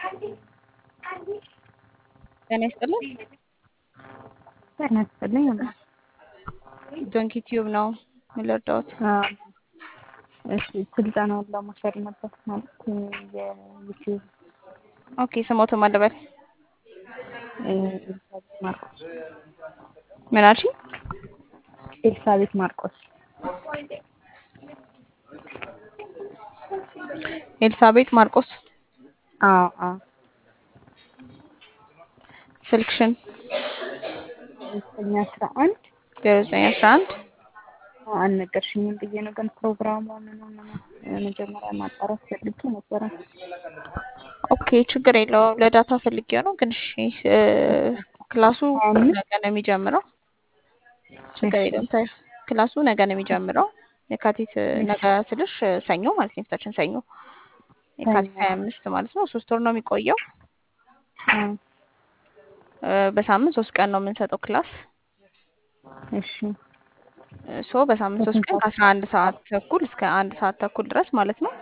ጤና ይስጥልኝ። ጤና ይስጥልኝ። ዶንኪ ቲዩብ ነው የምልርዳዎት። እሺ ስልጠናውን ለመውሰድ ነበር ማለት የዩቲዩብ ኦኬ ስሞት ማለበል ኤልሳቤት ማርቆስ ምን አልሽኝ? ኤልሳቤት ማርቆስ ኤልሳቤጥ ማርቆስ አዎ አዎ ስልክሽን ዘጠኝ አስራ አንድ ዜሮ ዘጠኝ አስራ አንድ አልነገርሽኝም ብዬ ነው ግን ፕሮግራሙ ምን ሆነ መጀመሪያ ማጣራት ፈልጌ ነበረ። ኦኬ ችግር የለውም። ለዳታ ፈልጌው ነው ግን እሺ እ ክላሱ ነገ ነው የሚጀምረው። ችግር የለውም። ታይ ክላሱ ነገ ነው የሚጀምረው። የካቲት ነገ ስልሽ ሰኞ ማለት ነው፣ የፊታችን ሰኞ የካቲት ሀያ አምስት ማለት ነው። ሶስት ወር ነው የሚቆየው። እ በሳምንት ሶስት ቀን ነው የምንሰጠው ክላስ እሺ ሶ በሳምንት ሶስት ቀን ከአስራ አንድ ሰዓት ተኩል እስከ አንድ ሰዓት ተኩል ድረስ ማለት ነው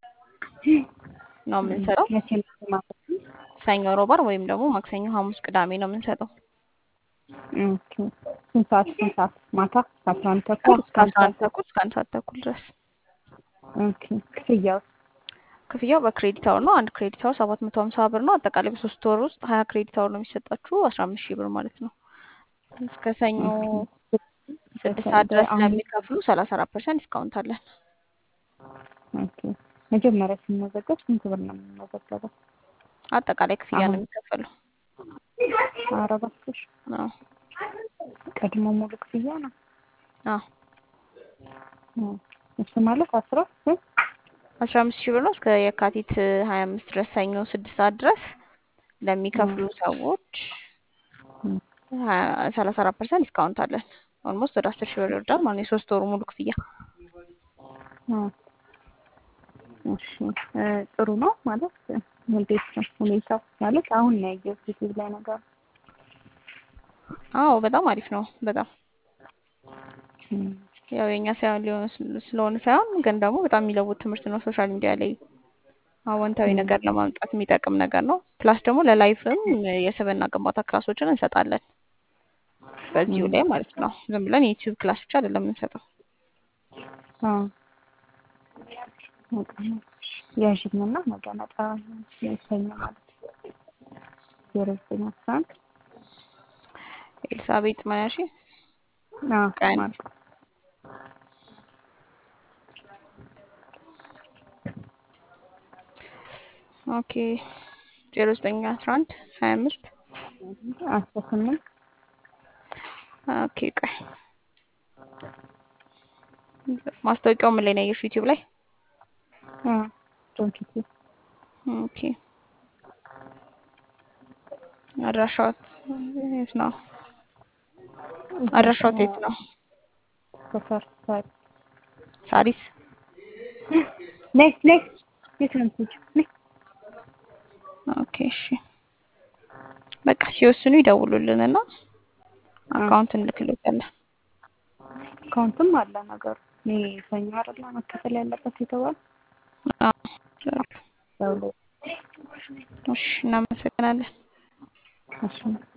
ነው የምንሰጠው። መቼ መቼ ማለት ነው? ሰኞ፣ ሮባር ወይም ደግሞ ማክሰኞ፣ ሐሙስ፣ ቅዳሜ ነው የምንሰጠው። ኦኬ ስንት ሰዓት ስንት ሰዓት ማታ ከአስራ አንድ ተኩል እስከ አንድ ከአስራ አንድ ሰዓት ተኩል እስከ አንድ ሰዓት ተኩል ድረስ። ኦኬ ክፍያው ክፍያው በክሬዲት አወር ነው። አንድ ክሬዲት አወር ሰባት መቶ ሀምሳ ብር ነው። አጠቃላይ በሶስት ወር ውስጥ ሀያ ክሬዲት አወር ነው የሚሰጣችሁ አስራ አምስት ሺህ ብር ማለት ነው። እስከ ሰኞ ስድስት ሰዓት ድረስ ለሚከፍሉ ሰላሳ አራት ፐርሰንት ዲስካውንት አለን። ኦኬ መጀመሪያ ስንመዘገብ ስንት ብር ነው የምንመዘገበው? አጠቃላይ ክፍያ ነው አሁን የሚከፈለው። ኧረ እባክሽ አዎ ቀድሞ ሙሉ ክፍያ ነው። አዎ ኦ፣ እሱ ማለት አስራ እ አስራ አምስት ሺህ ብር ነው እስከ የካቲት ሀያ አምስት ድረስ ሰኞ ስድስት ሰዓት ድረስ ለሚከፍሉ ሰዎች እም፣ ሰላሳ አራት ፐርሰንት ዲስካውንት አለን። ኦልሞስት ወደ አስር ሺህ ብር ይወርዳል ማለት ነው የሶስት ወሩ ሙሉ ክፍያ። ኦ፣ እሺ እ ጥሩ ነው ማለት እንዴት ነው ሁኔታው? ማለት አሁን ነው ያየሁት ዩቲዩብ ላይ ነገር አዎ በጣም አሪፍ ነው። በጣም እም፣ ያው የኛ ሳይሆን ሊሆን ስለ- ስለሆነ ሳይሆን ግን ደግሞ በጣም የሚለውጥ ትምህርት ነው። ሶሻል ሚዲያ ላይ አዎንታዊ እም፣ ነገር ለማምጣት የሚጠቅም ነገር ነው። ፕላስ ደግሞ ለላይፍም የስብዕና ግንባታ ክላሶችን እንሰጣለን በዚሁ እም፣ ላይ ማለት ነው። ዝም ብለን የዩቲዩብ ክላስ ብቻ አይደለም የምንሰጠው። አዎ በጣም ያዥኝና ነገ መጣ ሰኞ ማለት ዜሮ ዘጠኝ አስራ አንድ ኤልሳቤጥ ማያሺ አዎ ቀን ማርቆስ ኦኬ ዜሮ ዘጠኝ አስራ አንድ ሀያ አምስት አስራ ስምንት ኦኬ ቆይ ማስታወቂያው ምን ላይ ነው ያየሽው? ዩቲዩብ ላይ አዎ ዶንኪ ቲዩብ ኦኬ አድራሻው የት ነው? አድራሻው የት ነው? ሰፈር ሳሪ ሳሪስ ነይ ነይ የት ነው የምትሄጂው? ነይ ኦኬ እሺ በቃ ሲወስኑ ይደውሉልንና አዎ አካውንት እንልክልዎታለን። አካውንትም አለ ነገሩ እኔ ሰኞ አይደለ መከፈል ያለበት የተባለ አዎ ይችላሉ። ያው ላይ እሺ እናመሰግናለን። እሺ